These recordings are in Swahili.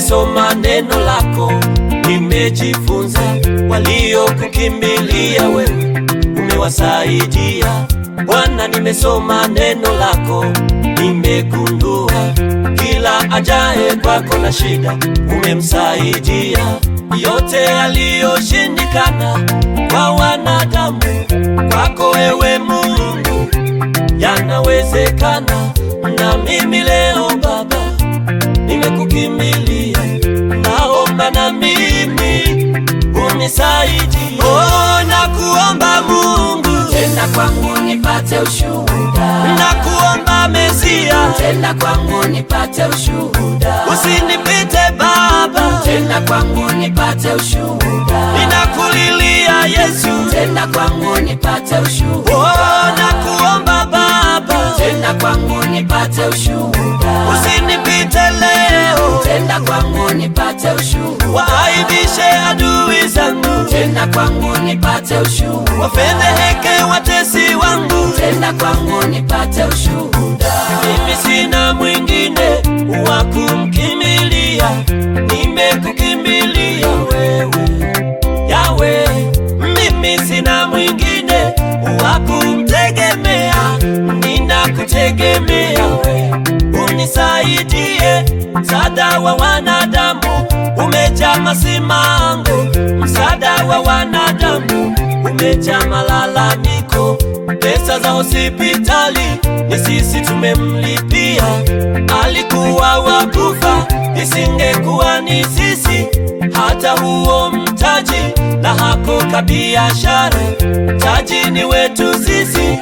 nimesoma neno lako, nimejifunza. Waliokukimbilia wewe umewasaidia Bwana. Nimesoma neno lako, nimegundua kila ajaye kwako na shida umemsaidia. Yote yaliyoshindikana kwa wanadamu, kwako wewe Mungu yanawezekana. Na mimi leo Baba nimekukimbilia, naomba na mimi unisaidie. Oh, nakuomba Mungu, Tenda kwangu nipate ushuhuda, nakuomba Mesia, tenda kwangu nipate ushuhuda, usinipite Baba, tenda kwangu nipate ushuhuda, ninakulilia Yesu. tenda kwangu nipate ushuhuda, Oh, nakuomba Baba, tenda kwangu nipate ushuhuda, usinipite leo, tenda kwangu nipate ushuhuda, waaibishe adui zangu, tenda kwangu nipate ushuhuda, wafedheheke watesi wangu. tenda kwangu nipate ushuhuda, Mimi sina mwingine wa kumkimbilia, nimekukimbilia wewe Yawe. Mimi sina mwingine wa kumtegemea, ninakutegemea wewe, unisaidie. Msaada wa wanadamu umejaa masimango, msaada wa wanadamu umejaa malalamiko. Pesa za hospitali ni sisi tumemlipia, alikuwa wakufa, isingekuwa ni sisi. Hata huo mtaji na hako kabiashara, taji ni wetu sisi,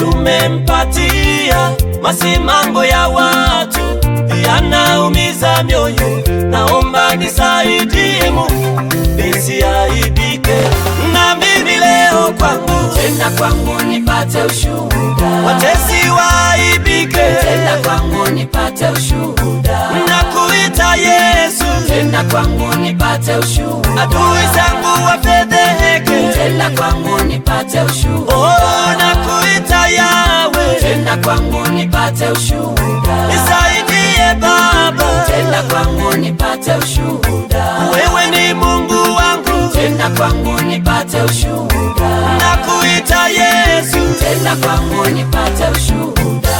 tumempatia. Masimango ya watu yanaumiza mioyo, naomba nisaidie Mungu nisiaibike, na mimi leo kwangu tenda kwangu nipate ushuhuda, watesi waaibike, tenda kwangu nipate ushuhuda, nakuita Yesu, tenda kwangu nipate ushuhuda, adui zangu wafedheheke, tenda kwangu nipate ushuhuda, oh, nakuita Yawe, tenda kwangu nipate ushuhuda, nisaidie Baba, tenda kwangu nipate ushuhuda, wewe ni Mungu wangu, tenda kwangu nipate ushuhuda, nakuita Yesu, tenda kwangu nipate ushuhuda.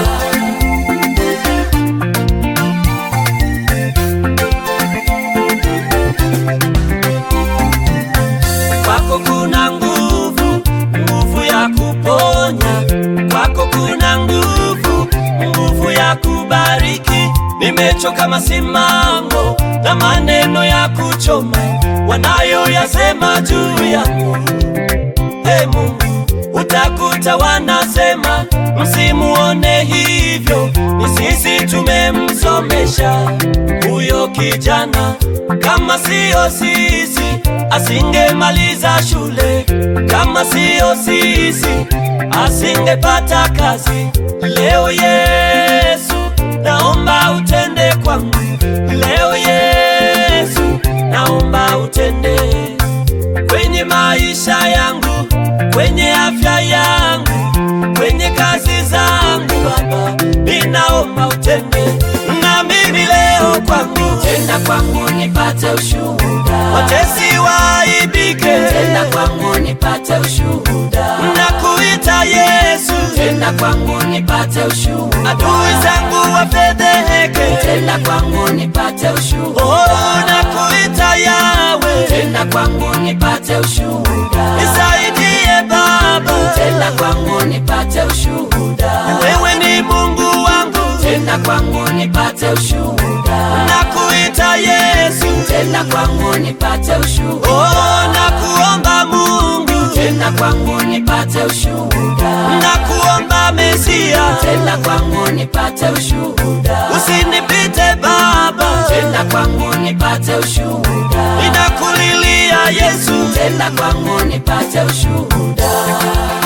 kwako kuna nguvu, nguvu ya kuponya, kwako kuna nguvu, nguvu ya kubariki. Nimechoka masimango na maneno ya kuchoma wanayoyasema juu yangu. Ee Mungu, utakuta wanasema msimuone hivyo, ni sisi tumemsomesha huyo kijana. Kama siyo sisi asingemaliza shule, kama siyo sisi asingepata kazi. Leo Yesu, naomba utende kwangu. Leo Yesu, naomba utende kwenye maisha yangu, kwenye afya yangu, kwenye kazi zangu. Baba, ninaomba utende na mimi leo kwangu, Tenda kwangu nipate ushuhuda, watesi waaibike, tenda kwangu nipate ushuhuda, nakuita Yesu, tenda kwangu nipate ushuhuda, adui zangu wafedheheke, tenda kwangu nipate ushuhuda, oh, nakuita Yawe, tenda kwangu nipate ushuhuda, nisaidie Baba, tenda kwangu nipate ushuhuda, wewe ni Mungu wangu, tenda kwangu nipate ushuhuda, nakuita Yesu, tenda kwangu nipate ushuhuda, oh, nakuomba Mungu, tenda kwangu nipate ushuhuda, nakuomba Mesia, tenda kwangu nipate ushuhuda, usinipite Baba, tenda kwangu nipate ushuhuda, ninakulilia Yesu, tenda kwangu nipate ushuhuda.